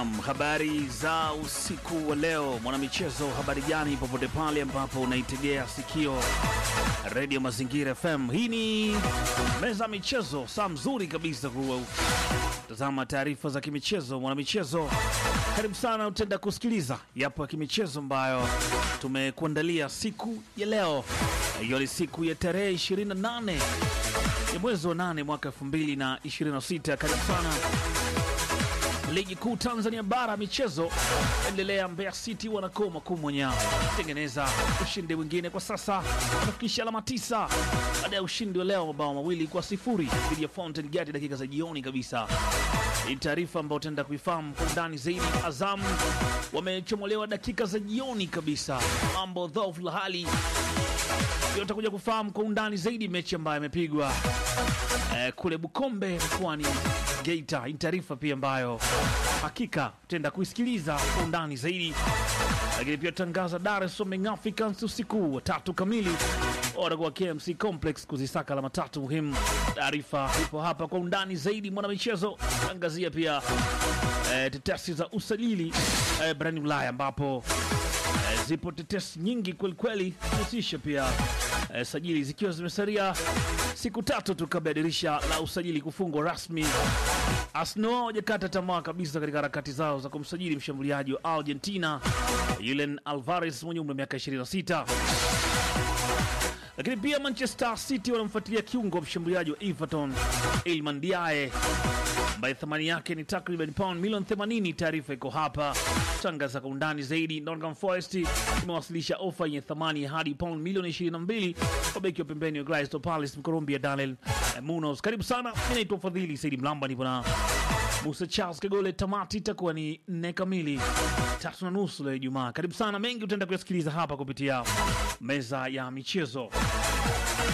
Naam, habari za usiku wa leo mwanamichezo, habari gani popote pale ambapo unaitegea sikio redio Mazingira FM. Hii ni meza ya michezo, saa mzuri kabisa kutazama taarifa za kimichezo. Mwanamichezo, karibu sana, utenda kusikiliza yapo ya kimichezo ambayo tumekuandalia siku ya leo, hiyo ni siku ya tarehe 28 ya mwezi wa 8 mwaka 2026. Karibu sana Ligi kuu Tanzania bara michezo endelea. Mbeya City wanakoma kumwonya tengeneza ushindi mwingine kwa sasa, wanafikisha alama tisa baada ya ushindi wa leo mabao mawili kwa sifuri dhidi ya Fountain Gate dakika za jioni kabisa. Hii taarifa ambayo utaenda kuifahamu kwa undani zaidi. Azam wamechomolewa dakika za jioni kabisa, mambo dhoofu la hali hiyo utakuja kufahamu kwa undani zaidi mechi ambayo imepigwa eh, kule Bukombe mkoani Geita. Hii taarifa pia ambayo hakika tutaenda kuisikiliza kwa undani zaidi, lakini pia tutangaza Dar es Salaam Young Africans usiku wa tatu kamili watakuwa KMC Complex kuzisaka alama tatu muhimu. Taarifa ipo hapa kwa undani zaidi. Mwanamichezo tangazia pia eh, tetesi za usajili eh, barani Ulaya ambapo eh, zipo tetesi nyingi kwelikweli kuhusisha pia eh, sajili zikiwa zimesalia siku tatu tu kabla ya dirisha la usajili kufungwa rasmi. Arsenal hawajakata tamaa kabisa katika harakati zao za kumsajili mshambuliaji wa Argentina Julian Alvarez mwenye umri wa miaka 26 lakini pia Manchester City wanamfuatilia kiungo mshambuliaji wa Everton Iliman Ndiaye ambaye thamani yake ni takriban pound milioni 80. Taarifa iko hapa, tangaza kwa undani zaidi. Nottingham Forest imewasilisha ofa yenye thamani ya hadi pound milioni 22 kwa beki wa pembeni wa Crystal Palace Mkolombia Daniel Munoz. Karibu sana, mi naitwa Fadhili Saidi Mlamba, nipo na Musa Charles Kagole. Tamati itakuwa ni nne kamili, tatu na nusu leo Ijumaa. Karibu sana, mengi utaenda kuyasikiliza hapa kupitia meza ya michezo.